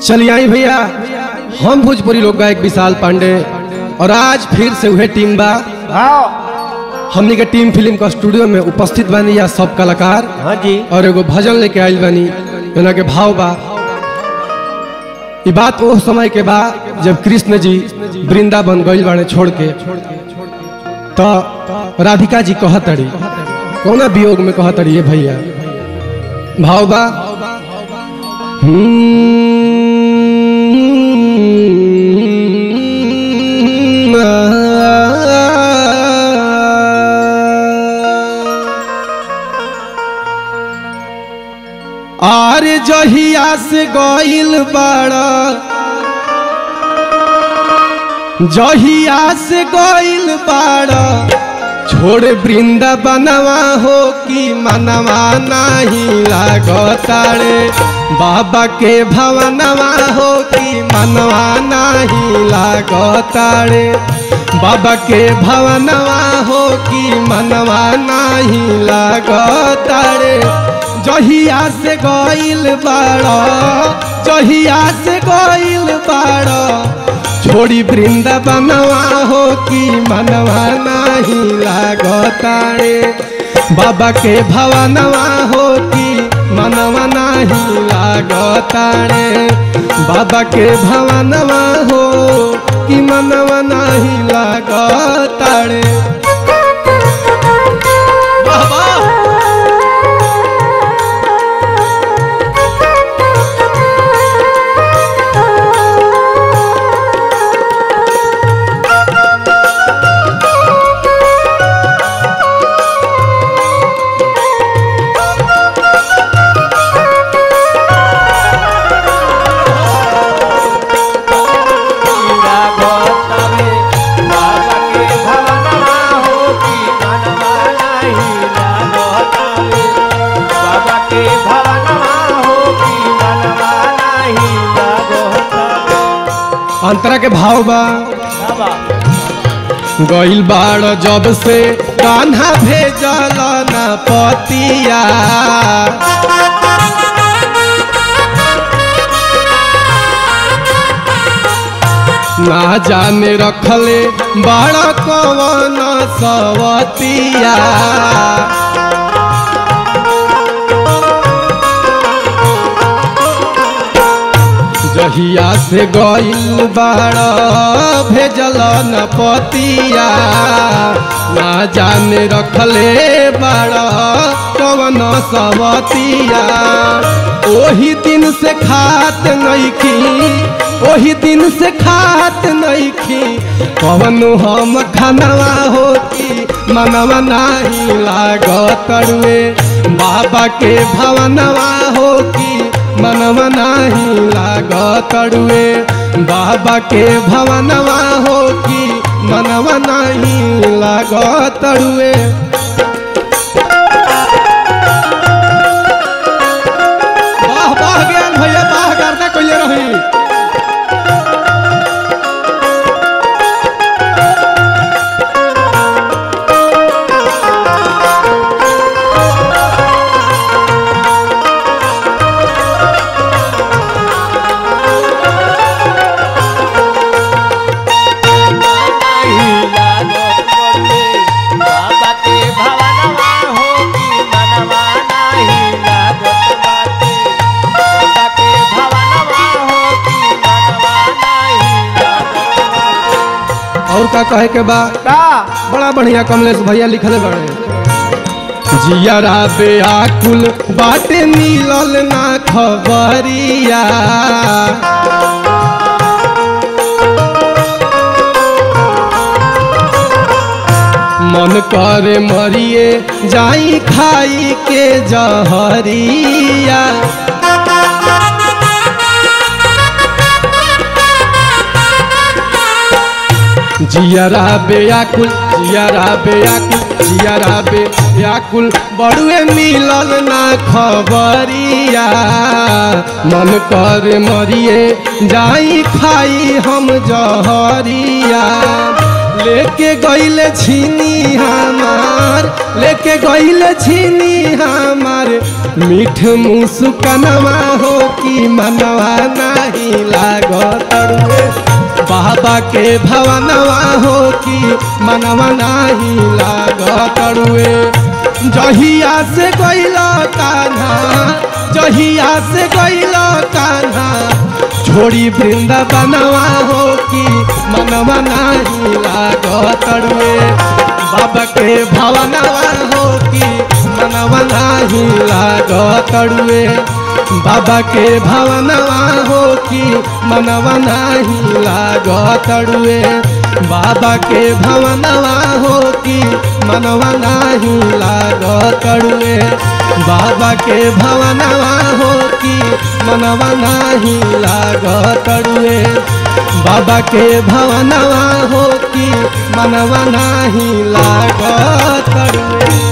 चलिए आई भैया हम भोजपुरी लोक गायक विशाल पांडे और आज फिर से वह टीम बा हाँ हमनी के टीम फिल्म का स्टूडियो में उपस्थित बानी या सब कलाकार हाँ जी और एगो भजन लेके आइल बानी जना के भाव बा ई बात वो समय के बा जब कृष्ण जी वृंदावन गइल बाड़े छोड़ के तो राधिका जी कहतड़ी कौना वियोग में कहतड़ी ये भैया भाव बा आर जहिया से गइल बाड़ा जहिया से गइल बाड़ा छोड़ वृंदावनवा हो कि मनवा नाही लागताड़े बाबा के भवनवा हो कि मनवा नाही लागताड़े बाबा के भवनवा हो कि मनवा नाही लागताड़े जहिया से गइल बाड़ा जहिया से गइल बाड़ा छोड़ी वृंदावनवा हो कि मनवा नाही लागतारे बाबा के भवनवा हो कि मनवा नाही लागतारे बाबा के भवनवा हो कि मनवा नाही लागतारे बाबा अंतरा के भाव बा गइल बाड़ जब से कान्हा भेजल न पतिया ना जाने रखले बाड़ कवन सवतिया जहिया से गइल बाड़ भेजल न पतिया ना जाने रखले बाड़ कवन सवतिया ओही दिन से खात नइखी ओही दिन से खात नइखी कवन हम खानवा होती मनवा नाही लागतरुए बाबा के भवनवा हो कि मनवा नाही लागतरुए बाबा के भवनवा हो कि मनवा नाही लागतरुए वाह वाह ज्ञान भैया वाह करना कोई रही और का कहे के बा बड़ा बढ़िया कमलेश भैया लिखले बड़े जियरा बेआकुल बाटे मिलल ना खबरिया मन करे मरिए जाई खाई के जहरिया जियरा बेयाकुल जियरा बेयाकुल जियरा बेयाकुल बड़ुए मिलल ना खबरिया मन कर मरिए जाई खाई हम जहरिया लेके गईले छीनी हमार लेके गईले छीनी हमार मीठ मुस्कनवा हो कि मनवा नहीं लागत रे बाबा के भवनवा हो कि मनवा नहीं लागत रे जहिया से गईला कान्हा जहिया से गईला कान्हा छोड़ी वृंदावनवा हो कि मनवा नहीं लागत रे बाबा के भवनवा हो कि मनवा नहीं लागत रे बाबा के भवनवा हो कि मनवा नहीं लागत रे बाबा के भवनवा हो कि मनवा नहीं लागत रे बाबा के भवनवा हो कि मनवा नहीं लागत रे बाबा के भवनवा हो कि मनवा नहीं लागत रे